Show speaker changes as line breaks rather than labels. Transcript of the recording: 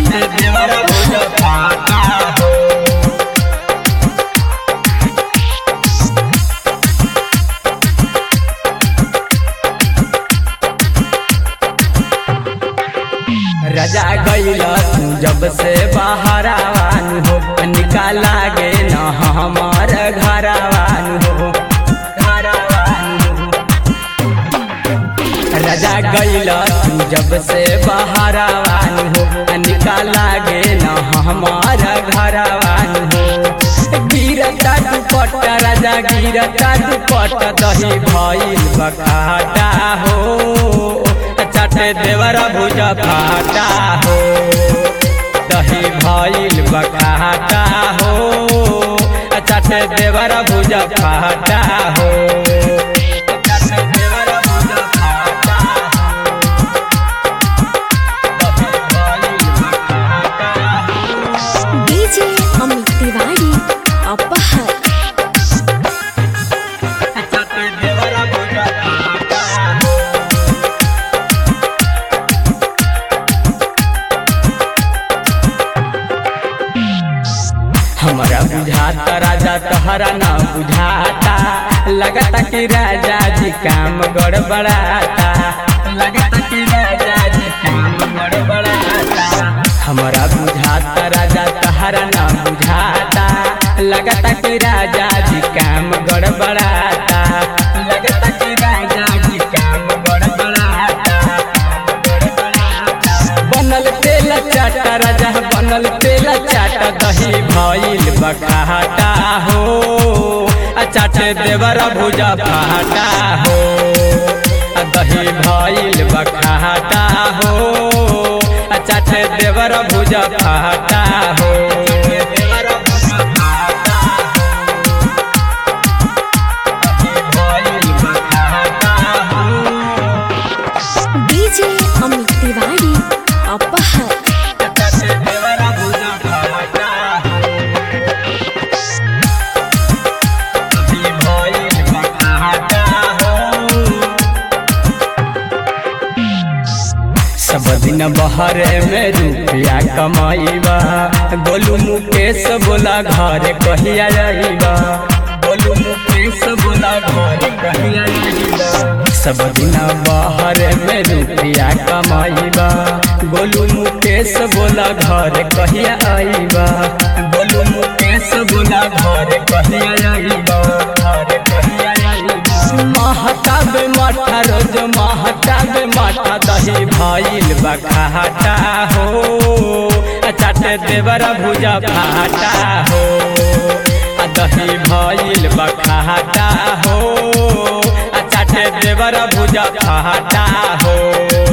चाटे देवर भुजा फाटा हो रजा गईल तू जब से बाहरावान हो निकाला गे न हमार घरावान हो घरावान हो रजा गईल तू जब से बाहरावान हो निकाला गे न हमार घरावान हो गिरता दुपट राजा गिरता दुपट दही भइल बकाटा हो चाटे देवर भुजा फाटा हो दही भइल बकाटा हो चाटे देवर भुजा फाटा हो चाटे देवर भुजा फाटा हो दही भइल बकाटा हो
डीजे अमित तिवारी अपहर
चाटे देवर भुजा फाटा हो हमारा बुझाता राजा तहरा ना बुझाता लगता कि राजा जी काम गड़बड़ाता लगता कि राजा जी काम गड़बड़ाता हमारा बुझाता राजा तहरा ना बुझाता लगता कि राजा जी काम गड़बड़ाता लगता कि राजा जी काम गड़बड़ाता बनल तेल चाटा राजा बनल तेल चाटा दही भइल बकाटा हो आ चाटे देवर भुजा फाटा हो आ दही भइल बकाटा हो आ चाटे देवर भुजा फाटा हो देवर भुजा फाटा हो दही भइल बकाटा हो
डीजे अमित तिवारी अपहर
चाटे देवर भुजा फाटा हो अभी भइल बकाटा हो सब दिन बहर में रुपया कमाइबा गोलू मुकेश बोला घर कहिया जाइबा गोलू मुकेश बोला घर कहिया जाइबा सब दिन बहर में रुपया कमाइबा गोलू मुकेश बोला घर कहिया आइबा गोलू मुकेश बोला घर कहिया आइबा घर कहिया आइबा महताब माठा रोज महताब माठा दही भइल बखाटा हो चाटे देवर भुजा फाटा हो आ दही भइल बखाटा हो चाटे देवर भुजा फाटा हो